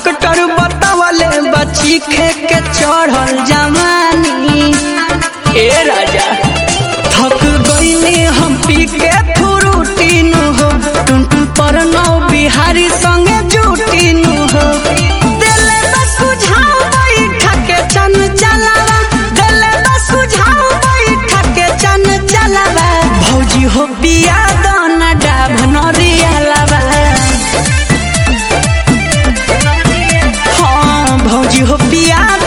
doctor बतावले बची खे के चढ़ल जवानी ए राजा थक गईले हम पी के फ्रूटी नु हो टुनटुन पर नौ बिहारी संगे जूटी नु हो दिले बस सुझाव बैठा के चन चलावा दिले बस सुझाव बैठा के चन चलावा भौजी हो पिया दाना डाभ नरिया लावा हाँ भौजी हो पिया